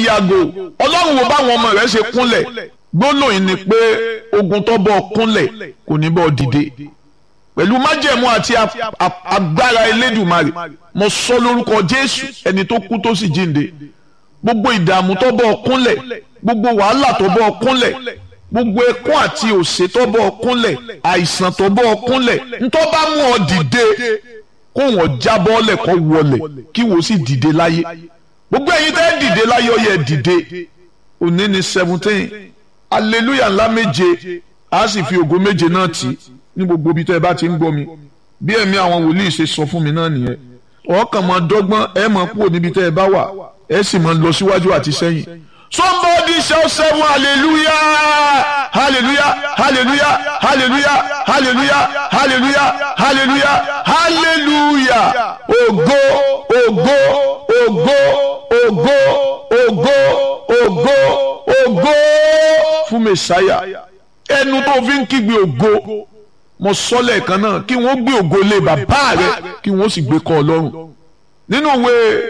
yàgò ọlọ́run wo báwọn ọmọ rẹ̀ ṣe kúnlẹ̀ gbólóyìn ni pé ogun tó bọ́ kúnlẹ̀ kò ní bọ́ dìde pẹ̀lú májẹ̀mú àti agbára elédùmarè mo sọ lórúkọ jésù ẹni tó kú tó sì jíǹde gbogbo ìdààmú tó bọ́ kúnlẹ̀ gbogbo wàhálà tó bọ́ kúnlẹ̀ gbogbo ẹkún àti òṣè tó bọ́ kúnlẹ̀ àìsàn tó bọ́ kúnlẹ̀ ntọ́ bá mú ọ dìde kó wọ́n jábọ́ lẹ̀ kó wọlẹ̀ kí wọ́n sì dìde láyé gbogbo ẹ̀yin tẹ́ dìde láyé ó yẹ dìde òní ni seventeen hallelujah ńlá méje a sì fi ògo méje náà tì ní gbogbo ibi tẹ́ ẹ bá ti ń gbọ́ mi bí ẹ̀mí àwọn wòlíì ṣe sọ fún mi náà nìyẹn ọkàn máa dọ́gbọ́n ẹ máa kúrò níbi tẹ́ ẹ bá wà ẹ sì máa lọ síwájú àti sẹ́yìn somebody shout seven hallelujah hallelujah hallelujah hallelujah hallelujah hallelujah hallelujah hallelujah ògo ògo ògo ògo ògo ògo ògo fún mẹsàáyà ẹnu tó fi ń kígbe ògo mo sọ lẹ́ẹ̀kan náà kí wọ́n gbé ògo lé bàbá rẹ kí wọ́n sì gbé kọ́ ọlọ́run nínú ìwé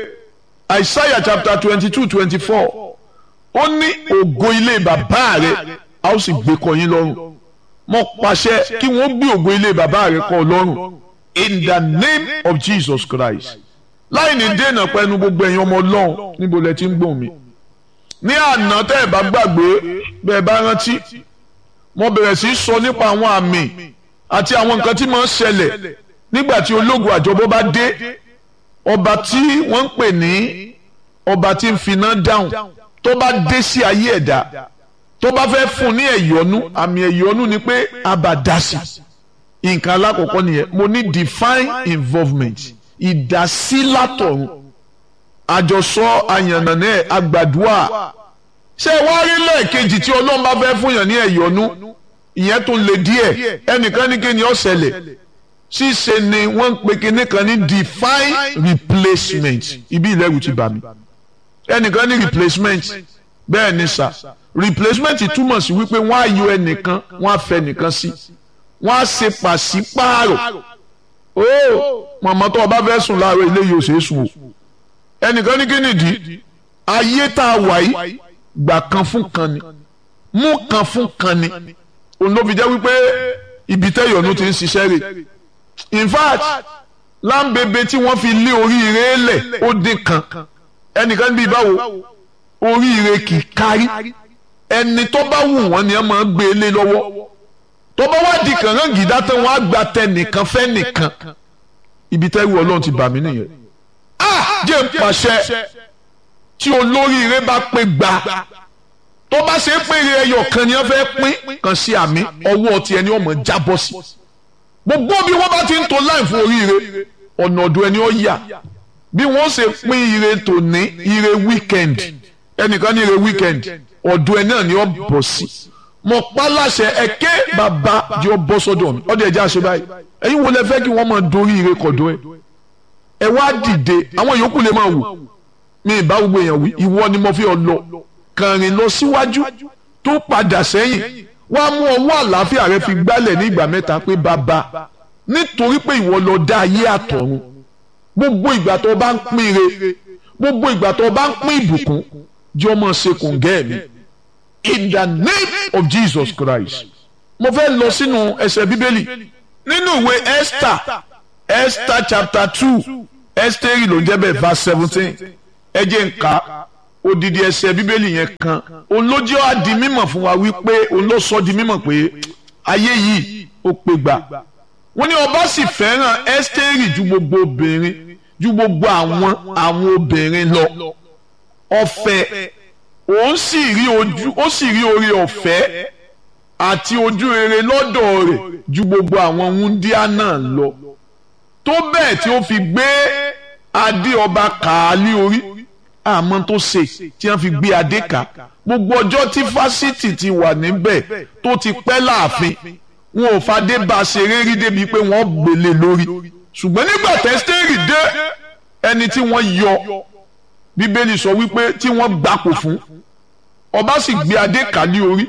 Isaiah chapter twenty two twenty four ó ní ògo ilé bàbá rẹ a ó sì gbé kọ́ yín lọ́rùn mo pàṣẹ kí wọ́n gbé ògo ilé bàbá rẹ kọ́ ọlọ́run in the name of Jesus Christ láì ní dènà pẹ̀lú gbogbo ẹ̀yin ọmọ ọlọ́run níbo lẹ ti ń gbọ̀n mi ní àná tẹ́ ẹ̀ bá gbàgbé bẹ́ẹ̀ bá rántí mo bẹ̀rẹ̀ sí í sọ nípa àwọn àmì àti àwọn nǹkan tí máa ń ṣẹlẹ̀ nígbà tí ológun àjọbọ bá dé ọba tí wọ́n ń pè ní ọba tí ń finá dáhùn tó bá dé sí ayé ẹ̀dá tó bá fẹ́ fún ní ẹ̀yọ́nú àmì ẹ̀yọ́nú ni pé abàdásì nǹkan alákọ̀ọ́kọ́ nìyẹn mo ní divine involvement ìdásí látọ̀run àjọsọ àyànnànà àgbàdua ṣé wàá rí lẹ́ẹ̀kejì tí ọlọ́run bá fẹ́ fún yàn ní ẹ̀yọ́nú ìyẹn tún lè díẹ̀ ẹnìkan ní kíni ó ṣẹlẹ̀ ṣíṣe ni wọ́n ń pe kíní kan ní divine replacement ibi ìlẹ́rù ti bà mí ẹnìkan ní replacement bẹ́ẹ̀ ni sà replacement túmọ̀ sí wípé wọ́n á yọ ẹnìkan wọ́n á fẹ́ nìkan sí wọ́n á ṣe pàṣípààrọ̀ ó màmá tó o bá fẹ́ sùn láàárọ̀ ilé yìí ò ṣeé sùn o ẹnìkan ní kíni dì ayé tá a wà yìí gbà kan fún kan ni mú kan fún kan ni òun ló fi jẹ́ wípé ibi tẹ́yọ̀nù ti ń ṣiṣẹ́ rẹ̀ in fact láǹbẹ̀bẹ̀ tí wọ́n fi lé oríire lẹ̀ ó dín kan ẹnìkan bíi báwo oríire kì í kárí ẹni tó bá wù wọ́n ni wọ́n máa ń gbé lé lọ́wọ́ tó bá wá di kàngán gìdá tán wọ́n á gba tẹ nìkan fẹ́ nìkan ibi tẹ́rù ọlọ́run ti bà mí nìyẹn ah jẹ́ ń pàṣẹ tí olóríire bá pé gbà tó bá ṣe é pé ẹyọ kan ni wọ́n fẹ́ pín kan sí àmì ọwọ́ ti ẹni ọmọ jábọ́ sí gbogbo bí wọ́n bá ti ń to láì fún oríire ọ̀nà ọ̀dọ̀ ẹni ó yà bí wọ́n ṣe pín ire tòní ire weekend ẹnìkan ní ire weekend ọ̀dọ̀ ẹ náà ni ó bọ̀ sí mo pa láṣẹ ẹ̀kẹ́ bàbá jẹ́ ọ bọ́ sọ́dọ̀ mi ọ̀dọ̀ ẹ̀jẹ̀ àṣẹ báyìí ẹ̀yin wo lẹ fẹ́ kí wọ́n máa dorí ire kọ̀dọ̀ ẹ ẹ wá dìde àwọn yòókù lè máa wò mi ìbá gbogbo èèyàn wí ìwọ ni mo fi ọ lọ kàn rìn lọ síwájú tó padà sẹ́yìn wàá mú ọwọ́ àlàáfíà rẹ fi gbálẹ̀ ní ìgbà mẹ́ta pé bàbá nítorí pé ìwọ lọ dá ayé àtọ̀run gbogbo ìgbà tó bá ń pín ire gbogbo ìgbà tó bá ń pín ìbùkún jẹ́ ọmọ ṣe kòǹgẹ́ mi in the name of Jesus Christ mo fẹ́ lọ sínú ẹsẹ̀ bíbélì nínú ìwé Esther Esther chapter two Esther ló ń jẹ́ bẹ́ẹ̀ verse seventeen ẹ jẹ́ n kà odidi ẹsẹ̀ bíbélì yẹn kan òun ló jẹ́ á di mímọ̀ fún wa wípé òun ló sọ di mímọ̀ pé ayé yìí ó pé gbà wọ́n ní ọba sì fẹ́ràn ẹ́stẹ́rì ju gbogbo obìnrin ju gbogbo àwọn àwọn obìnrin lọ ọ̀fẹ́ òun sì rí ojú ó sì rí oore ọ̀fẹ́ àti ojú rere lọ́dọ̀ rẹ̀ ju gbogbo àwọn wúndíá náà lọ tó bẹ́ẹ̀ tí ó fi gbé adé ọba kàálí orí àmọ́ tó ṣe tí wọ́n fi gbé adé ká gbogbo ọjọ́ tí fásitì ti wà níbẹ̀ tó ti pẹ́ láàfin wọn ò fadé bá a ṣeré rí débi pé wọ́n gbélé lórí ṣùgbọ́n nígbà tẹ́sítẹ́rì dé ẹni tí wọ́n yọ bíbélì sọ wípé tí wọ́n gbapò fún ọba sì gbé adé ká ní orí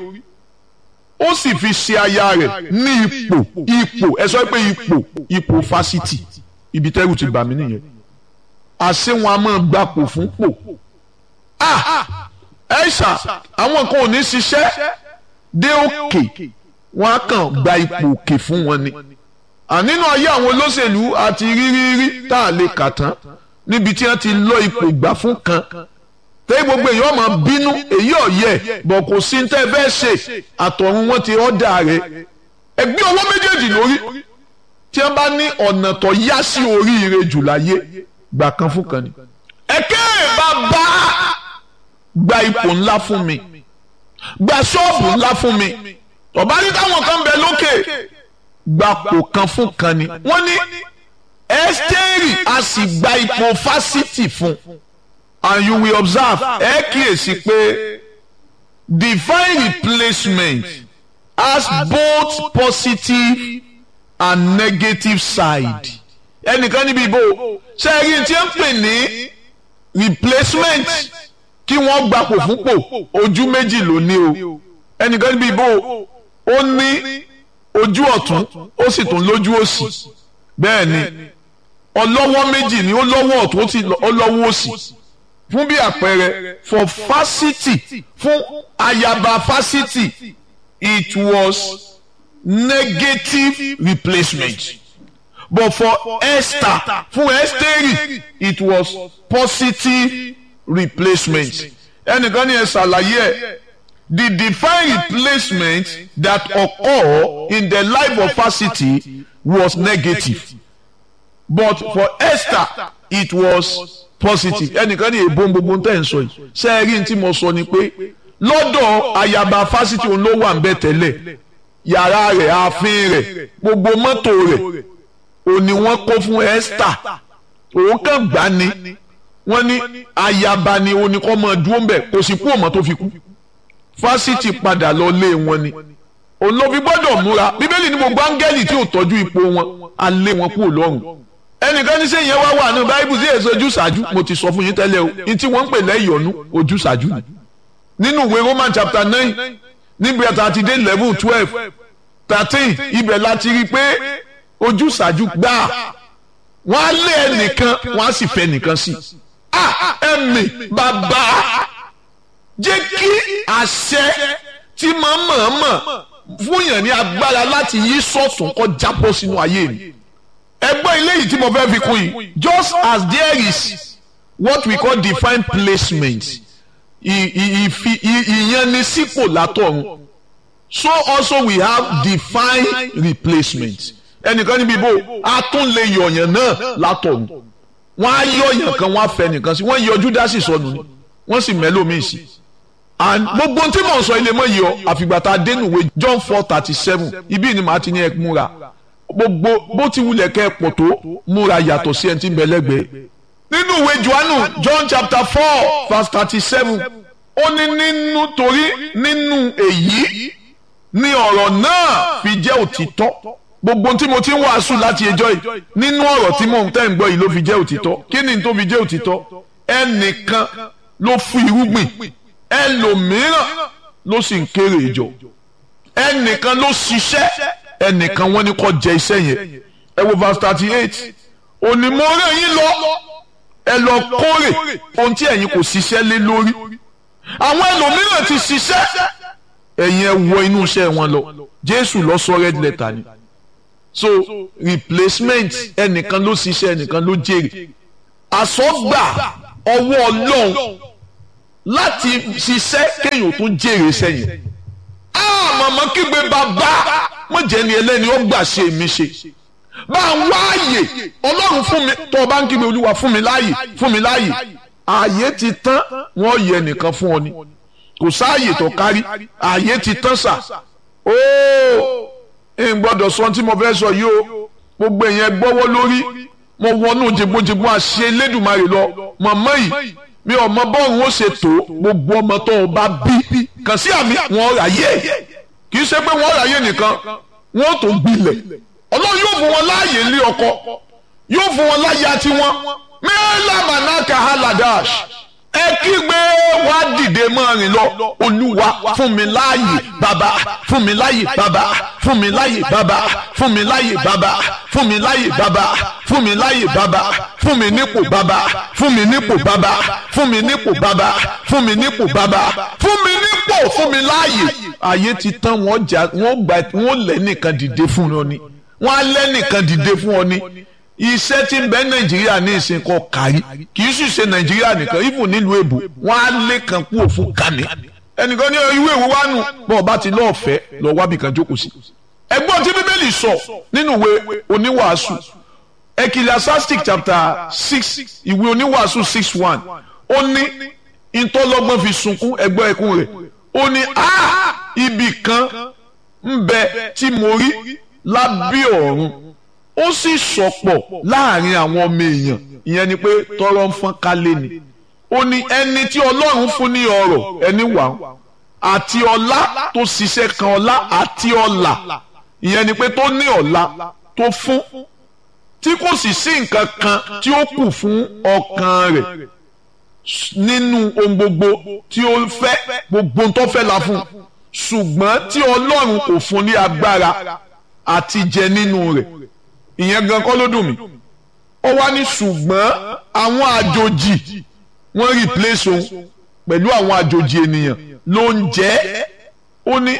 ó sì fi ṣe aya rẹ̀ ní ipò ipò ẹ sọ pé ipò ipò fásitì ibi tẹ́rù ti bà mí nìyẹn àṣé wọn a máa gbapò fún pò ah ẹ̀ṣà àwọn kan ò ní ṣiṣẹ́ dé òkè wọn á kàn gba ipò òkè fún wọn ni ànínú ayé àwọn olóṣèlú àti rírírí tá a lè kà tán níbi tí wọ́n ti lọ ipò ìgbà fún kan tẹ́ gbogbo èèyàn máa bínú èyí ọ̀yẹ́ bọ̀ kò sí ní tẹ́ fẹ́ ṣe àtọ̀run wọn ti ọ̀dà rẹ̀ ẹgbẹ́ owó méjèèjì lórí tí wọ́n bá ní ọ̀nà tó yá sí oríire jù láyé gbà kan fún kan ni. ẹ̀kẹ́ bàbá gba ipò ńlá fún mi gba ṣọ́ọ̀bù ńlá fún mi ọ̀bá ní táwọn kan bẹ lókè gbapò kan fún kan ni wọ́n ní ẹ́sítẹ́rì a sì gba ipò fásitì fún and you will observe ẹ kíyèsí pé divine replacement has both positive and negative side ẹnìkan níbi ìbò ṣẹ́yìn tí ń pè ní replacement kí wọ́n gbapò fúnpò ojú méjì ló ní o ẹnìkan níbi ìbò ó ní ojú ọ̀tún ó sì tún lójú òsì bẹ́ẹ̀ ni ọlọ́wọ́ méjì ni ó lọ́wọ́ ọ̀tún ó sì lọ́wọ́ òsì fún bí àpẹẹrẹ for fásitì fún ayaba fásitì it was negative replacement but for Esther fún Ẹ́sítérì it was positive replacement ẹnìkan ní ẹ ṣàlàyé ẹ the divine replacement that occur in the life of Fásitì was negative but for Esther it was positive ẹnìkan ní èbó gbogbo tẹ̀ ń sọ yìí sẹ́ẹ̀rì tí mo sọ ni pé lọ́dọ̀ ayaba Fásitì òun ló wà ń bẹ̀ tẹ́lẹ̀ yàrá rẹ̀ ààfin rẹ̀ gbogbo mọ́tò rẹ̀ òní wọ́n kó fún Esther òun kàn gbá ni wọ́n ní ayaba ni òní kọ́ mọ́ dúró ń bẹ̀ kò sì kú ọmọ tó fi kú fásitì padà lọ lé wọn ni olóbi gbọ́dọ̀ múra bíbélì ní gbogbo áńgẹ́lì tí ò tọ́jú ipò wọn á lé wọn kúrò lọ́rùn ẹnìkan ní sẹ́yìn wá wà ní báíbù sí èso ojúṣàájú mo ti sọ fún yín tẹ́lẹ̀ o ní tí wọ́n ń pè lẹ́yọ̀nú ojúṣàájú nínú ìwé Roman chapter nine níbi ẹ̀ta àti dé level twelve thirteen ibẹ̀ láti rí i pé ojúṣàájú gbà wọ́n á lé ẹnìkan wọ́n á sì fẹ́ nìkan sí ah ẹ̀mí bàbá jẹ́ kí àṣẹ tí máa mọ̀ọ́mọ̀ fún yàn ní agbára láti yí sọ̀tún kó jábọ́ sínú ayé mi ẹgbẹ́ ilé yìí tí mo fẹ́ fi kún yìí just as there is what we call divine placement ìyanisípò látọ̀run so also we have divine replacement ẹnìkan níbi ibo a tún lè yọ̀yàn náà látọ̀run wọ́n á yọ̀yàn kan wọ́n á fẹ́ nìkan sí wọ́n yọ Júdásì sọnù ni wọ́n sì mẹ́lòmíì sí and gbogbo tí mò ń sọ ilé mọ́ yìí ọ àfìgbà tá a dénú ìwé John four thirty seven ibi ni màá ti ní ẹ múra gbogbo bó ti wulẹ̀ kẹ́ ẹ pọ̀ tó múra yàtọ̀ sí ẹni tí ń bẹ lẹ́gbẹ̀ẹ́ nínú ìwé Jòhánù John chapter four verse thirty seven ó ní nínú torí nínú èyí ni ọ̀rọ̀ náà fi jẹ́ òtítọ́ gbogbo tí mo ti ń wàásù láti ẹjọ́ yìí nínú ọ̀rọ̀ tí mò ń tẹ́ ń gbọ́ yìí ló fi jẹ́ òtítọ́ kí ni tó fi jẹ́ òtítọ́ ẹnìkan ló fún irúgbìn ẹlòmíràn ló sì ń kéré ìjọ ẹnìkan ló ṣiṣẹ́ ẹnìkan wọ́n ní kó jẹ iṣẹ́ yẹn ẹ wo verse thirty eight òní mo rán yín lọ ẹ lọ kórè ohun tí ẹ̀yin kò ṣiṣẹ́ lé lórí àwọn ẹlòmíràn ti ṣiṣẹ́ ẹ̀yin ẹ wọ inú iṣẹ́ wọn lọ Jésù lọ sọ red letter ni so replacement ẹnìkan ló ṣiṣẹ́ ẹnìkan ló jèrè àsọgbà ọwọ́ Ọlọ́run láti ṣiṣẹ́ kéèyàn tó jèrè sẹ́yìn màmá kígbe bàbá mo jẹ́ ni ẹlẹ́ni ó gbà ṣe mi ṣe bá a wá àyè Ọlọ́run fún mi tó o bá ń kígbe Olúwa fún mi láàyè fún mi láàyè ààyè ti tán wọ́n yẹ nìkan fún ọ ni kò sáàyè tó kárí ààyè ti tán sà ooo n gbọ́dọ̀ sọ tí mo fẹ́ sọ yìí o gbogbo èèyàn gbọ́wọ́ lórí mo wọnú jẹgbọjẹgbọ àṣẹ Elédùmarè lọ màmá yìí mi ò mọ bọ́ọ̀rù ó ṣe tó gbogbo ọmọ tó o bá bí kàn sí àmì wọn ráyè kì í ṣe pé wọn ráyè nìkan wọn tó gbilẹ̀ ọlọ́run yóò fún wọn láàyè ilé ọkọ yóò fún wọn láyà tiwọn mẹ́lá manaka haladash ẹ kígbe wá dìde mọ́ rìn lọ olúwa fún mi láàyè bàbá fún mi láàyè bàbá fún mi láàyè bàbá fún mi láàyè bàbá fún mi láàyè bàbá fún mi láàyè bàbá fún mi nípò bàbá fún mi nípò bàbá fún mi nípò bàbá fún mi nípò bàbá fún mi nípò fún mi láàyè ayé ti tán wọ́n jà wọ́n gbà wọ́n lẹ́ nìkan dìde fún ọ ni wọ́n á lẹ́ nìkan dìde fún ọ ni iṣẹ́ tí ń bẹ nàìjíríà ní ìsìn kan kárí kì í sì ṣe nàìjíríà nìkan even nílùú èbò wọ́n á lé kan kú òfin kàní ẹnìkan ní ìwé ìwé wa nù bọ́ọ̀ bá ti lọ́ọ̀ fẹ́ lọ wábì kan jókòó sí. ẹgbọ́n tí bíbélì sọ nínú ìwé oníwàásù ecclesiastic chapter six ìwé oníwàásù six one ó ní ìtọ́lọ́gbọ́n fi sunkún ẹgbọ́ ẹkún rẹ̀ ó ní a ibì kan ń bẹ tí mo rí lábẹ́ ọ̀run ó sì sọ̀pọ̀ láàrin àwọn ọmọ èèyàn ìyẹn ni pé tọrọ ń fọ́n kálé ni ó ní ẹni tí ọlọ́run fún ní ọrọ̀ ẹni wà ń àti ọlá tó ṣiṣẹ́ kan ọlá àti ọlà ìyẹn ni pé tó ní ọlá tó fún tí kò sì sí nǹkan kan tí ó kù fún ọkàn rẹ̀ nínú ohun gbogbo tí ó fẹ́ gbogbo tó fẹ́ la fún ṣùgbọ́n tí ọlọ́run kò fún ní agbára àti jẹ nínú rẹ̀ ìyẹn gan kọ́ ló dùn mí ó wá ní ṣùgbọ́n àwọn àjòjì wọ́n replace òun pẹ̀lú àwọn àjòjì ènìyàn ló ń jẹ́ ó ní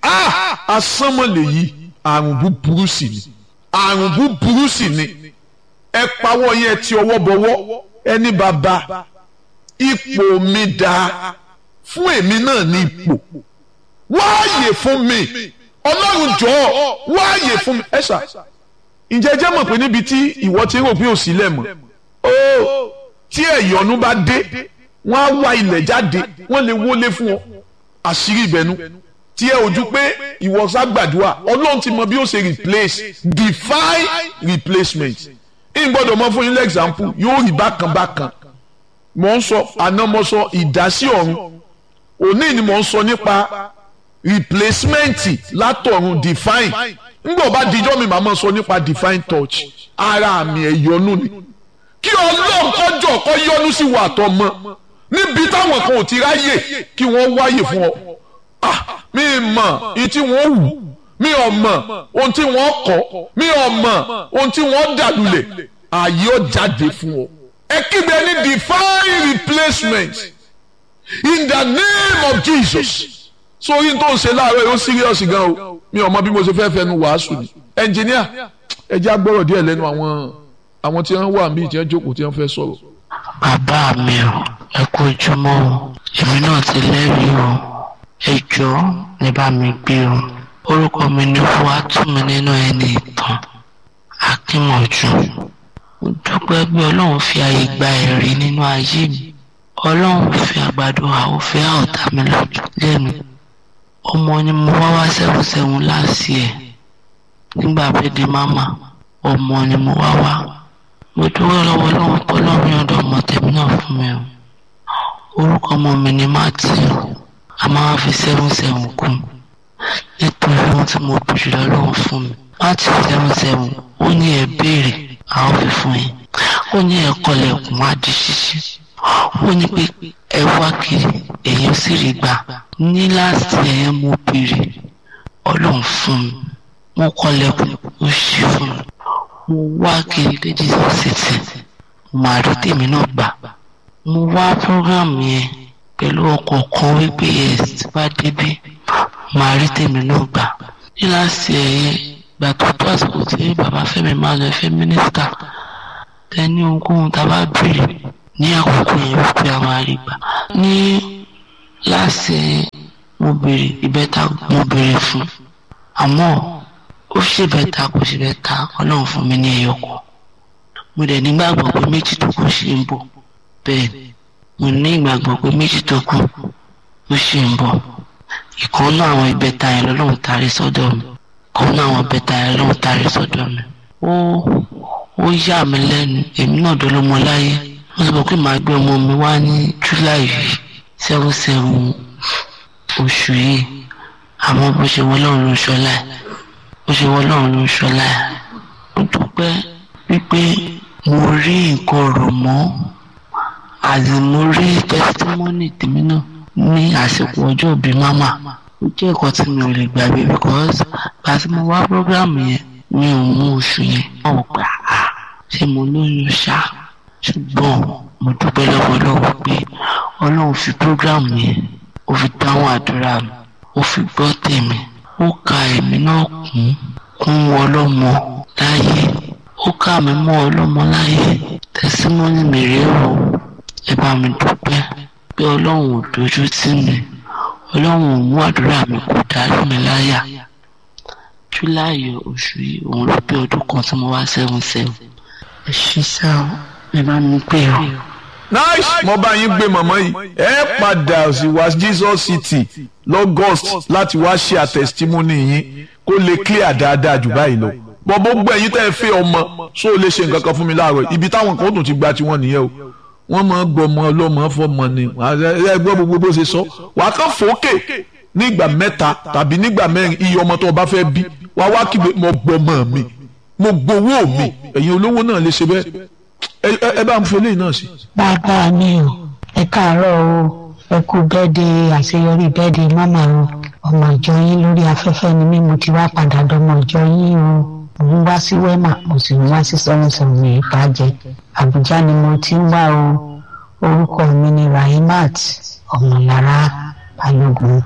asánmọ̀lẹ̀ yìí àrùn búburú sì ni àrùn búburú sì ni ẹ pawọ́ yẹn ti ọwọ́ bọwọ́ ẹni bàbá ipò mi dáa fún èmi náà ní ipò wáàyè fún mi ọlọ́run jọ̀ọ́ wáàyè fún mi ẹ ṣá ǹjẹ́ jẹ́ mọ̀ pé níbi tí ìwọ ti rò pé ò sílẹ̀ mọ́ ó tí ẹ̀yọ́nú bá dé wọ́n á wá ilẹ̀ jáde wọ́n lè wọlé fún ọ àṣírí ìbẹ̀nu tí ẹ ojú pé ìwọ ságbàdúrà ọlọ́run ti mọ bí ó ṣe replace define replacement ń gbọ́dọ̀ mọ fún yín lẹ́gzámpù yóò rí bákan bákan mò ń sọ àná mo sọ ìdásí ọ̀run òní ni mò ń sọ nípa replacement látọ̀run define ngbọ̀ bá dijọ́ mi màmá sọ nípa divine touch ara àmì ẹ̀yọ́nú ni kí ọlọ́run kọjọ́ kọ́ yọ́nú sí wa àtọ́ mọ́ níbi táwọn kan ò ti ráyè kí wọ́n wáyè fún ọ ah mi mọ̀ ohun tí wọ́n wù mi ò mọ̀ ohun tí wọ́n kọ́ mi ò mọ̀ ohun tí wọ́n dàlúlẹ̀ ààyè ó jáde fún ọ ẹ kígbe ní divine replacement in the name of Jesus sórí tó ń ṣe láàárọ̀ yóò serious gan o mi ò mọ bí mo ṣe fẹ́ fẹnu wàásù ni ẹnjìníà ẹ jẹ́ agbọ́rọ̀ díẹ̀ lẹ́nu àwọn àwọn tí wọ́n wà níbi tí wọ́n jókòó tí wọ́n fẹ́ sọ̀rọ̀. bàbá mi ò ẹ kú ojúmọ́ o èmi náà ti lẹ́rìí o ẹ jọ̀ọ́ ní bá mi gbé o orúkọ mi ní Fúwátúmi nínú ẹni ìtàn Akínmọ̀jú mo dúpẹ́ pé ọlọ́run fi àyè gba ẹ̀rí nínú ayé mi ọlọ́run fi àgbàdo àwòfẹ́ ọ̀tá mi lẹ́nu ọmọ ni mo wá wá sẹ́wọ̀n sẹ́wọ̀n láàsì ẹ̀ nígbà bẹ́ẹ̀dì máma ọmọ ni mo wá wá mo dúró lọ́wọ́ lọ́wọ́ kọ́ lọ́rùn ọ̀dọ̀ ọmọ tèmi náà fún mi o orúkọ ọmọ mi ni Matthew a máa fi sẹ́wọ̀n sẹ́wọ̀n kún nítorí ohun tí mo bèrè lọ́wọ́ fún mi Matthew sẹ́wọ̀n sẹ́wọ̀n ó ní ẹ béèrè àwọn fi fún yín ó ní ẹ kọlẹ̀kùn á di ṣíṣí ó ní pé ẹ wá kiri èyí sì rí gbà ní láti ẹ̀yẹ mo béèrè ọlọ́run fún mi mo kọlẹ̀kùn ó ṣí fún mi mo wá kiri dé Jesus city màá rí tèmi náà gbà mo wá program yẹn pẹ̀lú ọkọ̀ kan wípé yes tí bá débí màá rí tèmi náà gbà ní láti ẹ̀yẹ gbà tó tó àsìkò tí bàbá Fẹ́mi máa lọ fẹ́ mínísítà tẹni ohunkóhun tá a bá béèrè ní àkókò yẹn wípé a máa rí gbà ní láti mo béèrè ìbẹ́ta mo béèrè fún àmọ́ ó ṣe bẹ́ta kò ṣe bẹ́ta ọlọ́run fún mi ní ẹyọ kan mo dẹ̀ nígbàgbọ́ pé méjì tó kù ṣì ń bọ̀ bẹ́ẹ̀ mo ní ìgbàgbọ́ pé méjì tó kù ó ṣì ń bọ̀ ìkan náà àwọn ìbẹ́ta yẹn lọ́lọ́run tarí sọ́dọ̀ mi ìkan náà àwọn ìbẹ́ta yẹn lọ́lọ́run tarí sọ́dọ̀ mi ó ó yà mí lẹ́nu èmi náà dolómọ láyé wọ́n sọ pé màá gbé ọmọ mi wá ní july yìí seven seven oṣù yìí àmọ́ bó ṣe wọ́n lọ́run ló ń ṣọlá ẹ̀ bó ṣe wọ́n lọ́run ló ń ṣọlá ẹ̀ mo dúpẹ́ wípé mo rí nǹkan rò mọ́ àdìmórí testimony tèmi náà ní àsìkò ọjọ́ ìbí mama ó jẹ́ nǹkan tí mi ò lè gbàgbé because gba tí mo wá program yẹn mi ò mú oṣù yẹn wọ́n gbà á ṣé mo lóyún ṣá ṣùgbọ́n mo dúpẹ́ lọ́wọ́lọ́wọ́ pé ọlọ́run fi program yẹn ó fi dáhùn àdúrà mi ó fi gbọ́ tèmi ó ka èmi náà kún kún ọlọ́mọ láyé ó kà mí mọ́ ọlọ́mọ láyé tẹsímọ́nì mi rèé o ẹ bá mi dúpẹ́ pé ọlọ́run ò dojú tì mí ọlọ́run ò mú àdúrà mi kò dàrú mi láyà júláì oṣù yìí òun ló pé ọdún kan tí mo wá seven seven ẹ ṣí sá o ẹ bá mi pè o. nice mo bá yín gbé mọ̀mọ́ yìí ẹ padà sí wa Jesus City lọ́gọ́st láti wá ṣe àtẹ̀sítímọ́nì yín kó lè clear dáadáa jù báyìí lọ bọ́ gbogbo ẹ̀yin tẹ́ ẹ fẹ́ ọmọ ṣó o lè ṣe nǹkan kan fún mi láàárọ̀ ibi táwọn kan ó tún ti gba tiwọn nìyẹn o wọ́n máa ń gbọmọ ọlọ́mọ fọmọ ni ẹ gbọ́ gbogbo bó ṣe sọ wàá kàn fòókè nígbà mẹ́ta tàbí nígbà mẹ́rin iye ọmọ tó o bá fẹ́ bí wàá wá kígbe mo gbọmọ mi mo gbowó mi ẹ̀yin olówó náà lè ṣe bẹ́ẹ̀ ẹ bá ń fi eléyìí náà sí. bàbá mi o ẹ káàárọ̀ o ẹ kú bẹ́ẹ̀dẹ̀ àṣeyọrí bẹ́ẹ̀dẹ̀ mọ́mà o ọmọ ìjọ yín lórí afẹ́fẹ́ ni mí mo ti wá padà dọmọ ìjọ yín o mo ń wá sí wema mo sì ń wá sí sọ́nùsọ̀nù ní ìbàjẹ́ àbújá ni mo ti ń wá o orúkọ mi ni rahimat ọmọlára balógun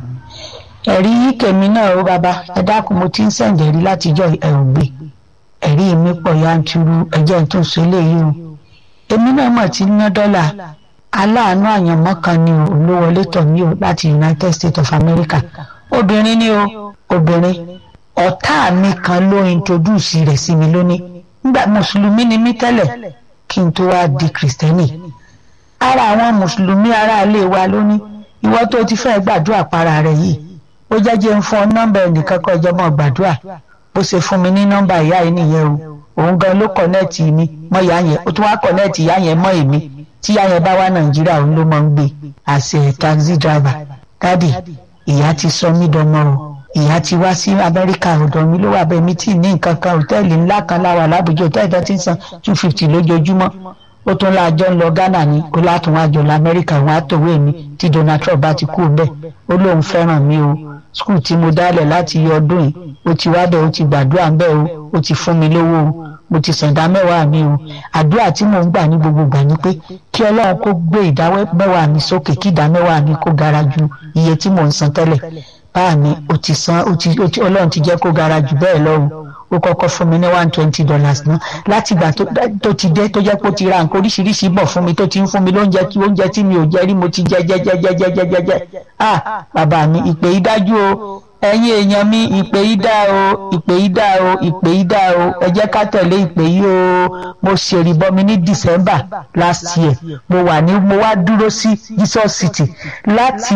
ẹ̀rí kèmí náà ó bàbá ẹ dákun mo ti ń sẹ̀ǹdẹ̀ rí látijọ́ ẹ̀ ò gbé ẹ̀rí mi pọ̀ yanturu ẹ̀jẹ̀ tó so eléyìí o èmi náà mọ̀ tí ná dọ́là aláàánú àyànmọ́ kan ni o olówọlé tọ̀ mí o láti United States of America obìnrin ni o obìnrin ọ̀tá mi kan ló introduce rẹ̀ sí mi lónìí nígbà mùsùlùmí ni mí tẹ́lẹ̀ kí n tó wá di kìrìsìtẹ́nì ara àwọn mùsùlùmí aráalé wa lónìí ìwọ tó ti fẹ́ gbàdúrà para rẹ̀ yìí ó jẹ́jẹ́ ń fún ọ nọ́mbà ẹnìkan kọ́ ẹjọ́ mọ́ gbàdúrà bó ṣe fún mi ní nọ́mbà ìyá yìí nìyẹn o òun gan ló kọ̀nẹ́ẹ̀tì mi mọ́ ìyá yẹn ó tún wá kọ̀nẹ́ẹ̀tì ìyá yẹn mọ́ èmi tí ìyá yẹn bá wá nàìjíríà òun ló máa ń gbé àṣẹ taxi driver dádì ìyá ti sọ mí dọmọ o ìyá ti wá sí amẹ́ríkà ọ̀dọ̀ mi ló wà bẹ́ẹ̀ mi tí ní nǹkan kan òtẹ́ẹ̀lì ńlá kan láwà lábùjọ òtẹ́ẹ̀lì tó ti ń san two fifty lójoojúmọ́ ó tún láàjọ ń lọ ghana ní kó látún wá jọ lamẹ́ríkà wọn á tòwé mi tí donald trump bá ti kú bẹ́ẹ̀ ó lóun fẹ́ràn mi o skul tí mo dálẹ̀ láti yọ ọdún yìí ó ti wá bẹ́ẹ̀ ó ti gbàdúrà ń bẹ́ẹ̀ o ó ti fún mi lówó o mo ti sẹ̀dá mẹ́wàá mi o àdúrà tí mò ń gbà ní gbogbo gbà ni pé kí ọlọ́run kó gbé ìdá mẹ́wàá mi sókè kí ìdá mẹ́wàá mi kó gara ju iye tí mò ń san tẹ́lẹ̀ báà mi ó ti san ó ti ọlọ́run ti jẹ́ kó gara jù bẹ́ẹ̀ lọ o ó kọ́kọ́ fún mi ní one twenty dollars náà láti ìgbà tó ti dé tó jẹ́ pé ó ti ra nǹkan oríṣiríṣi bọ̀ fún mi tó ti ń fún mi lóúnjẹ tí oúnjẹ tí mi ò jẹ rí mo ti jẹ jẹ jẹ jẹ jẹ jẹ jẹ jẹ ah bàbá mi ìpè yìí dájú o ẹ̀yin èèyàn mi ìpè yìí dá o ìpè yìí dá o ìpè yìí dá o ẹ jẹ́ ká tẹ̀lé ìpè yìí o mo ṣèrìbọ mi ní december last year mo wà ní mo wá dúró sí jesus city láti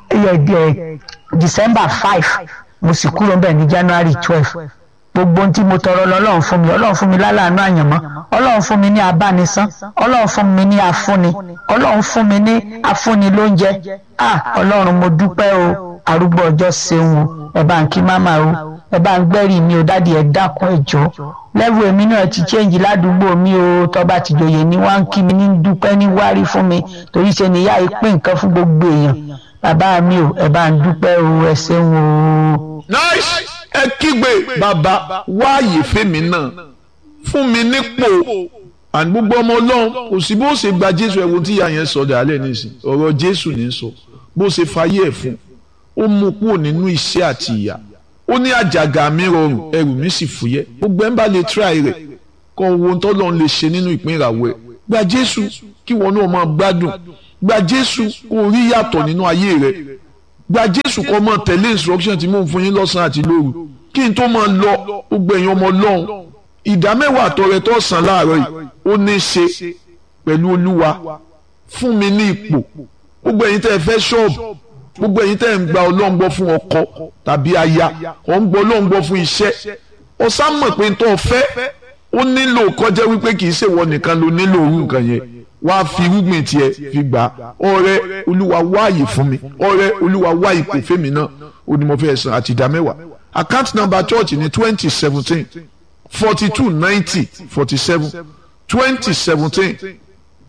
december five mo sì kúrò ń bẹ̀ ní january twelve gbogbo ohun tí mo tọrọ lọ́lọ́run fún mi ọlọ́run fún mi lálàánú àyànmọ́ ọlọ́run fún mi ní abánisán ọlọ́run fún mi ní afúnni ọlọ́run fún mi ní afúnni lóúnjẹ ah ọlọ́run mo dúpẹ́ o arúgbó ọjọ́ ṣeun o ẹ bá ń kí máma o ẹ bá ń gbẹ́rì mi o dádì ẹ dákun ẹ jọ lẹ́wọ̀ èmi náà ti change ládùúgbò mi o tọ́ba ti jòyè ní wá ń kí mi ní dúpẹ́ ní wárí fún mi torí ṣe ni ìyá yìí pín nǹkan fún gbogbo èèyàn bàbá mi o ẹ bá ń dúpẹ́ o ẹ ṣeun o. nice ẹ kígbe bàbá wáàyè fèmí náà fún mi nípò àní gbogbo ọmọ ọlọ́run kò sí bó ṣe gba jésù ẹ̀wọ̀n tí ìyá yẹn sọ dàálẹ̀ nísìn ọ̀rọ̀ jésù ní sọ bó ṣe fayé ẹ̀ fún ó mú kúrò nínú iṣẹ́ àti ìyà ó ní àjàgà mi rọrùn ẹrù mi sì fúyẹ́ gbogbo ẹ̀ ń bá lè tíráì rẹ̀ kọ́ owó tó lọ́n lè ṣe nínú ìpín ìràwọ̀ ẹ̀ gba jésù kí wọn náà máa gbádùn gba jésù kó rí yàtọ̀ nínú ayé rẹ̀ gba jésù kó máa tẹ̀lé instruction tí mò ń fún yín lọ́sàn-án àti lóru kí n tó máa lọ gbogbo ẹ̀yin ọmọ ọlọ́run ìdá mẹ́wàá àtọrẹ tó sàn láàárọ̀ yìí ó ní í ṣe pẹ̀lú olúwa fún mi ní ipò gbogbo ẹ̀yin tẹ́ ẹ fẹ́ ṣọ́ọ̀bù gbogbo ẹ̀yin tẹ́ ẹ ń gba ọlọ́run gbọ́ fún ọkọ tàbí aya ọ̀ ń gbọ́ ọlọ́run gbọ́ fún iṣẹ́ ọ sá mọ̀ pé tó o fẹ́ ó nílò kọjá wípé kì í ṣèwọ nìkan ló nílò orú nǹkan yẹn wá fi irúgbìn tiẹ̀ fi gbà ọrẹ olúwa wáàyè fún mi ọrẹ olúwa wá ipò fèmí náà ó ní mo fẹ́ san àti ìdá mẹ́wàá account number church ní twenty seventeen forty two ninety forty seven twenty seventeen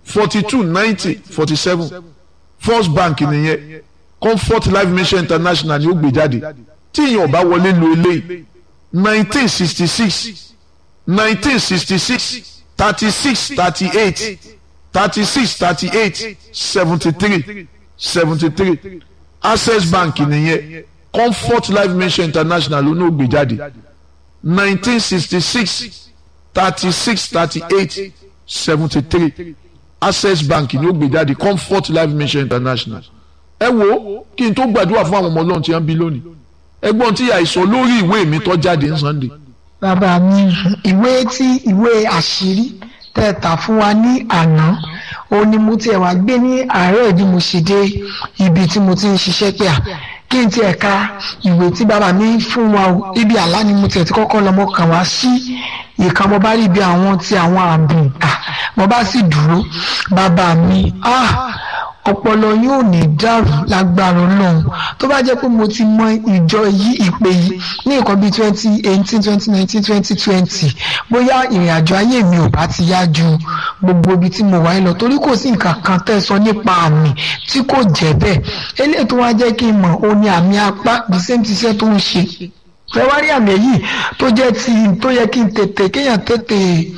forty two ninety forty seven first bank nìyẹn comfort life mission international ni ó gbé jáde tí ìyẹn ọba wọlé lo eléyìí nineteen sixty six nineteen sixty six thirty six thirty eight thirty six thirty eight seventy three seventy three access bank nìyẹn comfort life mission international ló ní ó gbé jáde nineteen sixty six thirty six thirty eight seventy three access bank ni ó gbé jáde comfort life mission international ẹ wo kí n tó gbàdúrà fún àwọn ọmọ ọlọ́run tí wọ́n bí lónìí ẹgbọ́n tí àìsàn lórí ìwé mi tó jáde ní sunday bàbá mi ìwé tí ìwé àṣírí tẹ̀ta fún wa ní àná òun ni mo tiẹ̀ wá gbé ní àárọ̀ bí mo ṣe dé ibi tí mo ti ń ṣiṣẹ́ pé à kí n tiẹ̀ ka ìwé tí bàbá mi fún wa o ibi àlá ni mo tiẹ̀ ti kọ́kọ́ lọ mo kàn wá sí ìkan mo bá rí ibi àwọn ti àwọn ààbùn mo bá sì dúró bàbá mi ọpọlọ yóò ní dàrú lágbára Ọlọ́run tó bá jẹ́ pé mo ti mọ ìjọ yìí ìpè yìí ní nǹkan bíi twenty eighteen twenty nineteen twenty twenty bóyá ìrìn àjò ayé mi ò bá ti yá ju gbogbo ibi tí mo wà lọ torí kò sí nǹkan kan tẹ́ sọ nípa àmì tí kò jẹ́ bẹ́ẹ̀ eléyìí tó wá jẹ́ kí n mọ̀ ó ní àmì apá the same ti iṣẹ́ tó ń ṣe fẹwárí àmì èyí tó jẹ́ ti tó yẹ kí n tètè kéèyàn tètè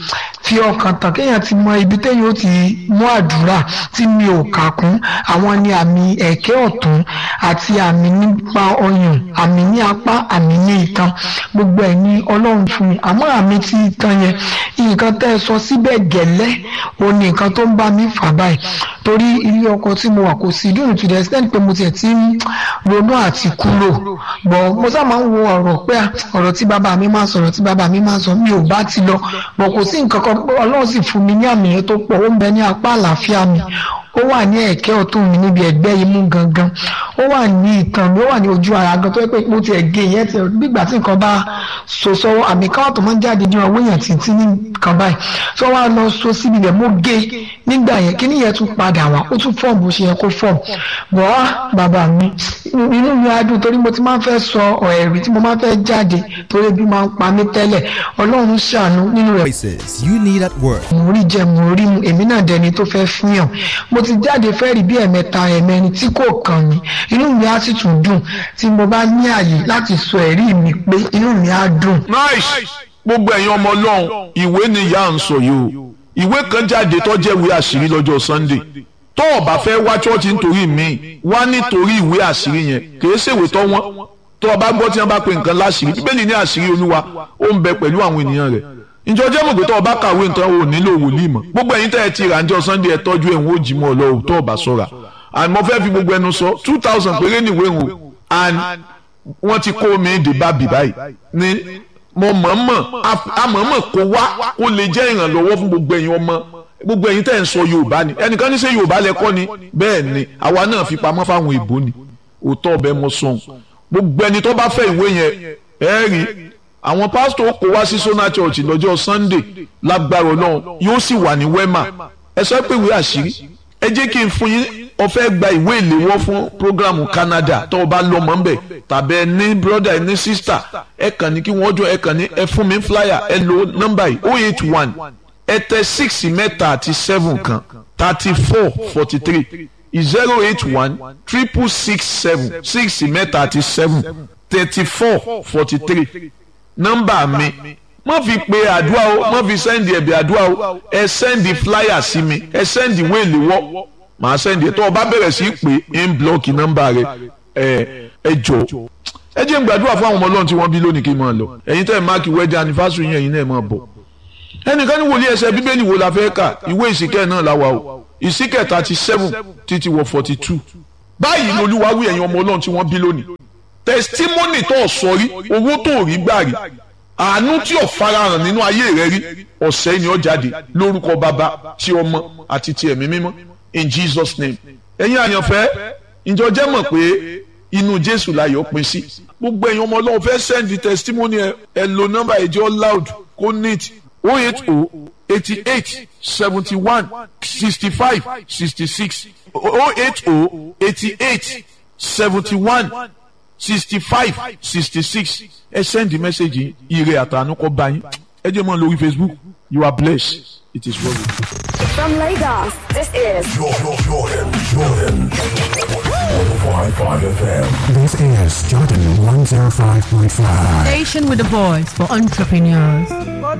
fi ọkàn tán kéèyàn ti mọ ibi téèyàn ó ti mú àdúrà tí mi ò kà kún àwọn ni àmì ẹ̀kẹ́ ọ̀tún àti àmì nípa ọyàn àmì ní apá àmì ní itan gbogbo ẹ̀ ní ọlọ́run fún mi àmọ́ àmì ti itan yẹn nǹkan tẹ́ ẹ sọ síbẹ̀ gẹ́lẹ́ òun ni nǹkan tó ń bá mi fà báyìí torí ilé ọkọ tí mo wà kò sí dùn to the extent pé mo tiẹ̀ ti ń ronú àti kúrò bọ̀ mo sá máa ń wo ọ̀rọ̀ pé ọ̀rọ̀ tí bàbá mi máa sọ̀rọ̀ tí bàbá mi máa sọ mi ò bá ti lọ bọ̀ kò sí nǹkan kan ọlọ́run sì fún mi ní àmì yẹn tó pọ̀ ó ń bẹ ní apá àlàáfíà mi ó wà ní ẹ̀kẹ́ ọ̀tún mi níbi ẹ̀gbẹ́ imú gangan ó wà ní ìtàn mi ó wà ní ojú ara gan tó yẹ pé mo ti ẹ̀gẹ́ yẹn ti gbígbà tí nǹkan bá so sọ́wọ́ àmì káwọ́ tó máa ń jáde ní ọwọ́ èèyàn títí ní nǹkan báyìí tó wá lọ so síbi rẹ̀ mo gé nígbà yẹn kí nìyẹn tún padà wá ó tún fọ́ọ̀mù bó ṣe yẹ kó fọ́ọ̀mù bọ́ á bàbá mi inú mi á dùn torí mo ti máa ń fẹ́ sọ ẹ̀rí tí mo máa ń fẹ́ jáde torí bí máa ń pa mí tẹ́lẹ̀ ọlọ́run ṣàánú nínú rẹ̀ Voices you need at work. mo rí jẹ mo rí mu èmi náà dẹni tó fẹ́ fihàn mo ti jáde fẹ́ rí bí ẹ̀mẹ́ta ẹ̀mẹ́rin tí kò kàn mí inú mi á sì tún dùn tí mo bá ní àyè láti sọ ẹ̀rí mi pé inú mi á dùn. nice gbogbo ẹ̀yin ọmọ ọlọ́run ìwé ni ìyá ń sọ yìí o ìwé kan jáde tó jẹ́ ìwé àṣírí lọ́jọ́ sunday tó o bá fẹ́ wá chọ́ọ̀chì nítorí mi wá nítorí ìwé àṣírí yẹn kìí ṣèwé tó wọ́n tó o bá gbọ́ tí wọ́n bá pe nǹkan láṣírí bíbélì ní àṣírí olúwa ó ń bẹ pẹ̀lú àwọn ènìyàn rẹ̀ ìjọ jẹ́ mọ̀ pé tó o bá kàwé nǹkan o nílò wòlíì mọ̀ gbogbo ẹ̀yin tẹ́ ẹ ti rà ń jọ sunday ẹ tọ́jú ẹ̀ ń wò jí mọ́ ọ lọ́wọ́ tó o bá sọ̀ra and mo fẹ́ fi gbogbo ẹnu sọ two thousand péré nìwé ń wò and wọ́n ti kó mi dé bábì báyìí ní mo mọ̀ọ́mọ̀ amọ̀ọ́mọ̀ kó wá kó lè jẹ́ ìrànlọ́wọ́ fún gbogbo ẹ̀yin ọmọ gbogbo ẹ̀yin tẹ́ ń sọ yorùbá ni ẹnìkan ní ṣe yorùbá lẹ́kọ́ ni bẹ́ẹ̀ ni àwa náà fi pamọ́ fáwọn èbó ni òótọ́ ọbẹ̀ mo sọ̀n gbogbo ẹni tó bá fẹ́ ìwé yẹn ẹ rí àwọn pásítọ̀ kó wá sí sona church lọ́jọ́ sunday lágbára ọlọ́run yóò sì wà ní wema ẹ sọ pé ìwé àṣírí ẹ jẹ́ kí n fún yín ó fẹ́ gba ìwé ìléwọ́ fún programu canada tó o bá lọ mọ́ nbẹ̀ tàbí ẹ ní brother ẹ ní sister ẹ kàn ní kí wọ́n jọ ẹ kàn ní ẹ fún mi flyer ẹ lo nọ́mbà yìí oh eight one ẹ tẹ six mẹ́ta àti seven kan thirty four forty three zero eight one triple six seven six mẹ́ta àti seven thirty four forty three nọ́mbà mi má fi pe àdúrà o má fi sẹ́ndì ẹ̀bì àdúrà o ẹ sẹ́ndì flyer sí mi ẹ sẹ́ndì ìwé ìléwọ́ màá sẹ́ndì ẹ̀ tó o bá bẹ̀rẹ̀ sí pé ń blọ́ọ̀kì nọ́mbà rẹ ẹ ẹ jọ ẹ jẹ́ n gbàdúrà fún àwọn ọmọ ọlọ́run tí wọ́n bí lónìí kí n máa lọ ẹ̀yin tẹ́ ẹ̀ máàkì wedding anniversary yẹn ẹ̀yin náà máa bọ̀ ẹnìkan ní wòlíì ẹsẹ̀ bíbélì wo la fẹ́ kà ìwé ìsìkẹ́ náà la wà o ìsìkẹ́ thirty seven títí wọ forty two báyìí lolúwa wí ẹ̀yin ọmọ ọlọ́run tí wọ́n bí lónìí testimony tó sọ rí owó tó rí gbà rí àánú tí ò farahàn nínú ayé rẹ rí ọ̀sẹ̀ ni ó jáde lórúkọ bàbá tí ọmọ àti ti ẹ̀mí mímọ́ in Jesus name ẹ̀yin àyànfẹ́ ìjọ jẹ́ mọ̀ pé inú Jésù láyọ̀ pín sí gbogbo ẹ̀yin ọmọ ọlọ́run fẹ́ send testimony ẹ ẹ lo nọ́mbà ẹ̀jẹ̀ loud kó neat oh eight oh eighty eight seventy one sixty five sixty six oh eight oh eighty eight seventy one sixty five sixty six ẹ send the message ire àtànú kọ bá yín ẹ jẹ́ mọ́ lórí Facebook you are blessed it is well with you. From Lagos, this is Jordan, Jordan, Jordan. 105.5 FM. This is Jordan 105.5. Station with a voice for entrepreneurs.